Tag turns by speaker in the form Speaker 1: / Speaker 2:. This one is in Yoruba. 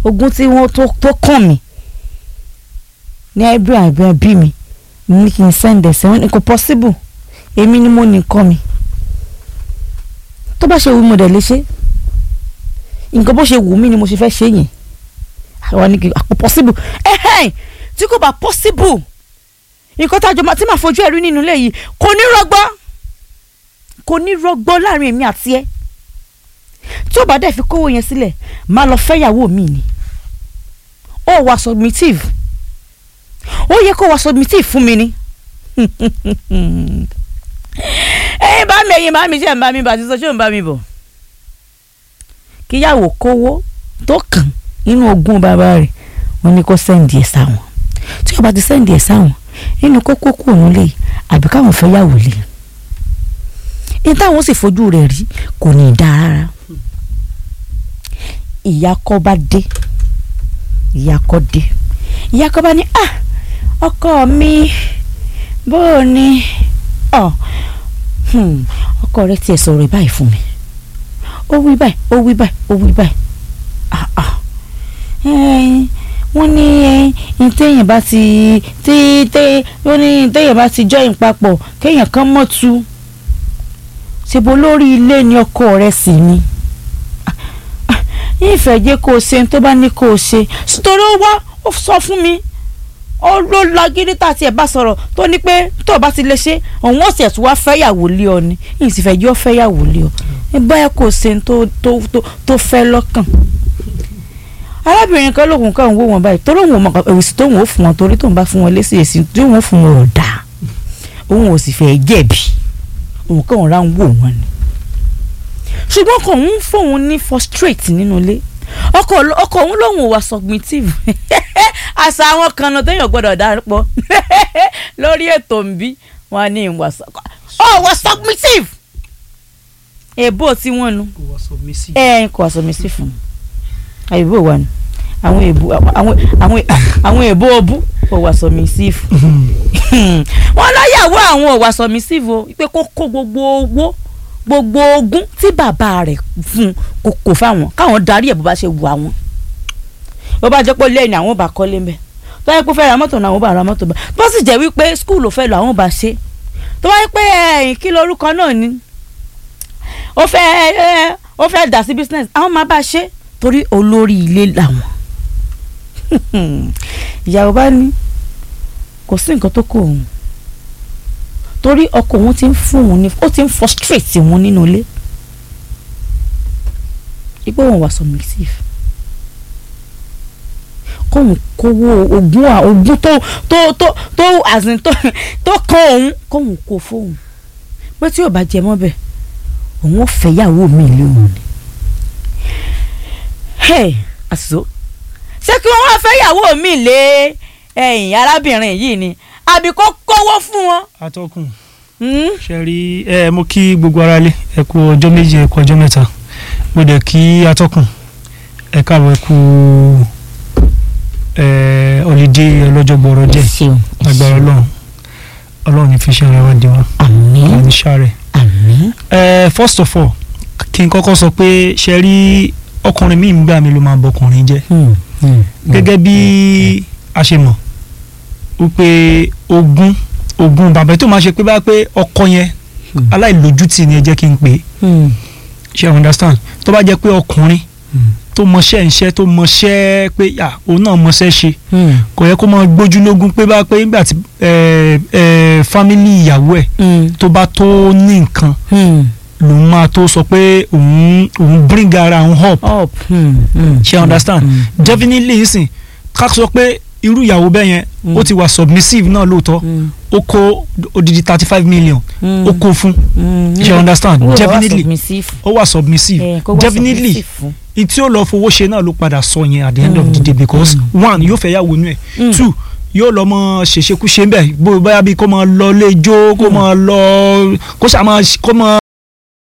Speaker 1: ogún tí wọ́n tó tó kàn mí ní ẹbí àbẹ bí mi ní kí n send ẹsẹ̀ wọn ni kò possible èmi ni mo ní nǹkan mi tó bá ṣe wù mí mo dẹ̀ lè ṣe nǹkan bó ṣe wù mí ni mo ṣe fẹ́ ṣe yẹn àwọn ni kì kò possible ẹ̀hẹ́n tí kò bá possible nǹkan tá a jọ máa tí màá fojú ẹ̀rí nínú ilé yìí kò ní rọgbọ kò ní rọgbọ láàrin èmi àti ẹ tí ó bá dẹ̀ fi kówó yẹn sílẹ̀ máa lọ fẹ́yàwó mi ni ó wà submissive ó yẹ kó wà submissive fún mi ni ẹ̀yin bá mi ẹ̀yin bá mi ṣe ń bá mi bá ti sọ ṣé ò ń bá mi bọ̀ kíyàwó kówó tó kàn nínú ogún bàbá rẹ̀ wọ́n ní kó sẹ́ǹdì ẹ̀ sáwọn tí ó bá ti sẹ́ǹdì ẹ̀ sáwọn nínú kókó kù òun lè àbí káwọn fẹ́ yàwó lè ní táwọn sì fojú rẹ̀ rí kò ní í dáa rárá ìyá kọ́ bá dé ìyá kọ́ dé ìyá kọ́ bá ní ah ọkọ mi bó o ní ọ ọkọ rẹ tiẹ̀ sọ̀rọ̀ báyìí fún mi ó wí báyìí ó wí báyìí ó wí báyìí ah ah wọ́n ní ẹyin téèyàn bá ti tí té wọ́n ní téèyàn bá ti join papọ̀ kéèyàn kan mọ̀ tu ṣèbó lórí ilé ni ọkọ rẹ̀ sì ni ìfẹ́ jẹ́ kó o ṣe tó bá ní kó o ṣe nítorí ó wá ó sọ fún mi ó ló lagídí tá a tiẹ̀ bá sọ̀rọ̀ tó ní pé tó o bá ti lè ṣe òun ó sì ẹ̀ tún wá fẹ́yàwó lé ọ ni yìí sì fẹ́ jẹ́ ó fẹ́yàwó lé ọ ẹ báyà kó o ṣe tó tó tó fẹ́ lọ́kàn arábìnrin kan lóhùn kan wò wọn báyìí torí òun ò mọ èsì tóun ò fún wọn torí tóun bá fún wọn lésì èsì tí òun ò fún wọn ò dáa òun ò sì fẹ́ jẹ̀bi òun kàn ń ra ń wò wọn ni ṣùgbọ́n ọkọ òun fóun ní frustrate nínú ilé ọkọ ọkọ òun lòun ò wá submissive àṣà àwọn kan náà téèyàn gbọ́dọ̀ dárúpọ̀ lórí ètò nbí wọn ní ìwà ọ wà submissive èbó tí wọ́n nu ẹ kò wá submissive fún un àyèbó wa ni àwọn èbó àwọn àwọn àwọn èbó ọbú ò wà submissive wọn láyàwó àwọn ò wà submissive o pé kó kó gbogbo owó gbogbo ogún tí bàbá rẹ̀ fún kò kò fáwọn káwọn darí ẹ̀ bó bá ṣe wù àwọn bó bá jẹ́ pé lẹ́yìn àwọn ò bá kọ́lé mbẹ́ tó bá yẹ pé fẹ́ ra mọ́tò náà àwọn ò bá ra mọ́tò bá bó sì jẹ́ wípé skul ò fẹ́ lọ àwọn ò bá ṣe tó bá yẹ pé ẹ̀yìn kí lorúkọ náà ni ó fẹ́ ó fẹ́ dà sí business àwọn máa bá ṣe torí olórí ilé làwọn ìyàwó bá ní kò sí nǹkan tó kọ òun torí ọkọ òun ti ń fún òun ní ó ti ń frustrate òun nínú ilé ipò òun wà submissive kóun kówó ogún ogún tó tó tó tó àzìn tó tó kan òun kóun kó fóun pé tí ò bá jẹ mọ́ bẹ́ẹ̀ òun ò fẹ́ yàwó mi lé òun ni àṣìṣó ṣé kí wọ́n wá fẹ́ yàwó mi lé ẹ̀yìn arábìnrin yìí ni àbí kó kówó fún wọn.
Speaker 2: atọ́kùn ṣe rí ẹ mo kí gbogbo ara lé ẹ kú ọjọ́ méje ẹ kú ọjọ́ mẹ́ta mo dẹ̀ kí atọ́kùn ẹ káàbọ̀ ẹ kú ọ̀lídé ọlọ́jọ́ gbọ́rọ̀ díẹ̀ agbára ọlọ́run ọlọ́run ní fi ṣe ara wa di wa
Speaker 1: àmín
Speaker 2: ọ̀run ní sáré.
Speaker 1: àmín.
Speaker 2: first of all kí n kọ́kọ́ sọ pé ṣe rí ọkùnrin míì gbà mí ló máa bọkùnrin jẹ́ gẹ́gẹ́ bí a ṣe mọ̀ wípé ogún ogún bàbá tó máa ṣe pé bá pé ọkọ yẹn aláìlójútì ni ẹ jẹ́ kí n pè é ṣe understand tó bá jẹ́ pé ọkùnrin tó mọṣẹ́ ńṣẹ́ tó mọṣẹ́ pé yà òun náà mọṣẹ́ ṣe kò yẹ kó máa gbójú lógún pé bá pé nígbà tí fámìlì ìyàwó ẹ̀ tó bá tó ní nǹkan lòun máa tó sọ pé òun òun bring ara òun up
Speaker 1: up
Speaker 2: ṣe understand definitely nsìn ká sọ pé irú ìyàwó bẹ́ẹ̀ yẹn ó ti wà submissive náà lóòótọ́ ó kó odidi thirty five million ó kó fún ṣe understand definitely ó wà submissive definitely tí ó lọ fowó ṣe náà ló padà sọ yẹn at the end of the day because one yóò fẹ́ yàwó inú ẹ̀ two yóò lọ mọ ṣèṣekúṣe ń bẹ bóyá bí kò mọ lọ lé jó kò mọ lọ kó ṣàmọ kó mọ.